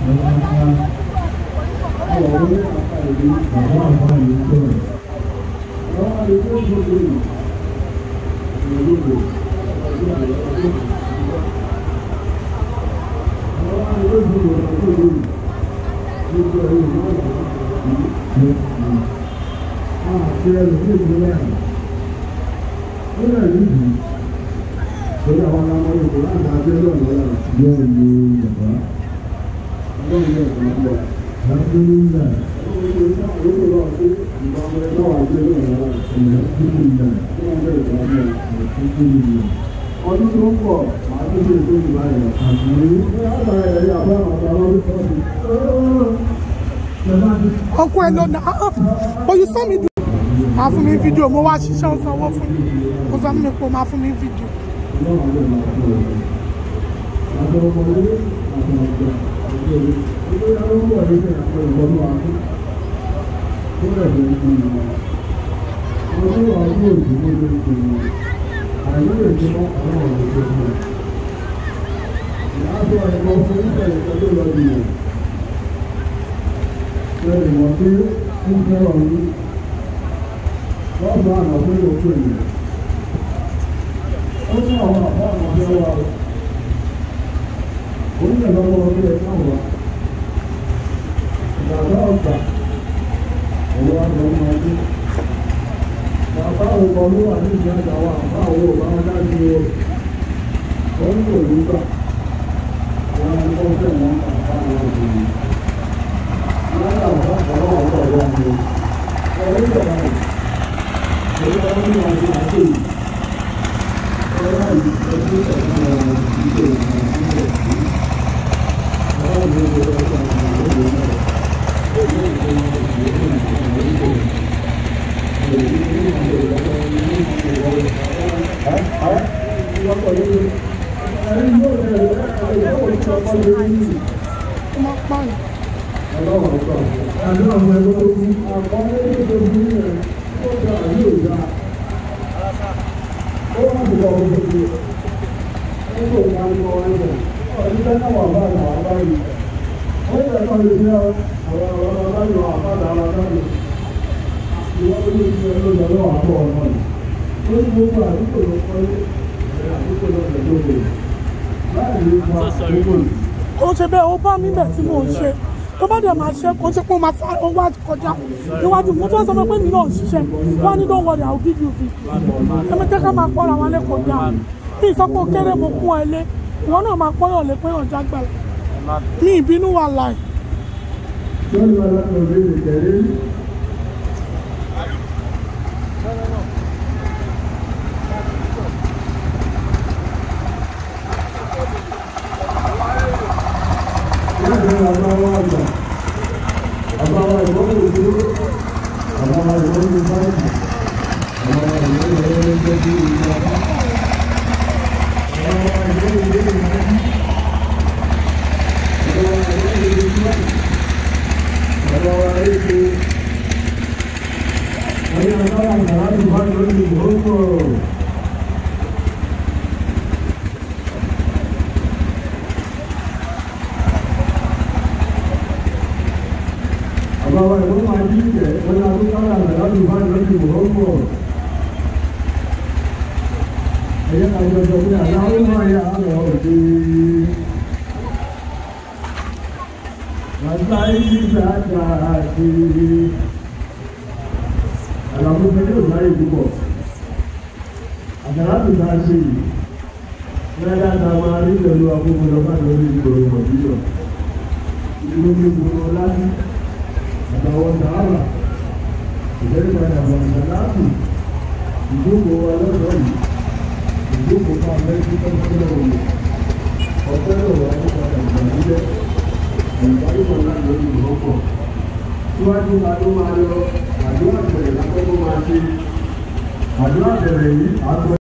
Àti ẹlòmíì ìpínlẹ̀ àná. Ó lè rí ìlú. Torí àwọn ọmọ Yorùbá láti adé lọ́nà ọ̀la. Yóò ní Yorùbá. Ọlọ́run yóò kàn án lọ. Alhamdulillah. Ọdún tó ń bọ̀, màá tó ṣe ètò ìgbà yẹn. Àmì ní àgbáyé ẹ̀rí àbá àwọn ọmọ ọdún ọkọ ẹ lọ nà á ó yìí sọ mi dùn. máa fún mi fídíò mo wá ṣiṣẹ́ ó sanwó fún mi ó sọ fún mi pé ó máa fún mi fídíò. Lọ́gbà àná pé òkú ènìyàn. Ó ní àwọn àbá àwọn ọ̀fẹ́ wa rẹ̀. Onílẹ̀ lọ́wọ́ ọdún ẹ̀ náà wà. Bàbá ọ̀gbà. Òwò àgbà ọmọ ọdún. Bàbá òkò ló wà ní ìjà àjà wa. Bàbá òwò bá wọn dájú o. Wọ́n ń lò nígbà. Àwọn ẹni tó fẹ́ wọn kà bá wọn òkú ni. Wọ́n yà wọ́n bá ọ̀rọ̀ ọ̀rọ̀ ọ̀rọ̀ ọ̀rọ̀. Ọ̀rọ̀ ìjọba rẹ̀. Ọ̀rọ̀ ọ̀rọ̀ ní wọn ti máa ṣe yìí. Ọ̀rọ̀ yìí ẹgbẹ́ ìṣẹ̀lẹ̀ ọ̀rọ̀ ìṣe ìṣẹ̀lẹ̀ ó máa pààyàn. ó ṣe bẹ́ẹ̀ ó bá mi bẹ̀ tí mò ń ṣe tó bá dẹ̀ máa ṣe kó ṣe pé ó máa sáré ó wá kọjá níwájú fún tó sọ pé mi náà ń ṣiṣẹ́ wọ́n á ní don't worry I will give you video ẹ̀mí jẹ́ ká máa pọ́nra wọn lẹ́kọ̀ọ́ dá bí ìsọ́pọ̀ kéré mo kún ẹ lé ìwọ náà máa pọ́nyàn lé pé ọ̀já gbàlà ní ìbínú wà láì. Àbáwá ìwọ́n máa jí ìjẹ́ ọ̀nà àtúntàrà láti bá ìrọ́jì ìwọ́pọ̀. Ẹ̀yẹ́ àjọjọ pé àláwọ̀ máa yà á lọ òde. Bàtà ìdíjà àjà àti àlàmú pẹ̀lú ìbáyé púpọ̀. Àjàrà tó bá ṣe yìí. Lẹ́yìn àtàwọn arígbẹ̀lú akókò lọ́pàá lórí ìgboro Mọ̀bílọ̀. Ìlú ní gbogbo láti àtàwọn sàárà ìjẹ́rìípadà àwọn ìsàláàtì ìjókòó wa lọ́dọ̀ yìí ìjókòó fún amẹ́ríkì tọ́kọ́tọ́lọ́ òye ọ̀pẹ́ lọ́wọ́ nípadà ìgbàlódé ìgbàlódé láti lórí ìrọ́pọ̀ síwájú ká tó máa lọ àdúrà bẹ̀rẹ̀ lákọ́kọ́ máa ṣe àdúrà bẹ̀rẹ̀ yìí àgbẹ̀.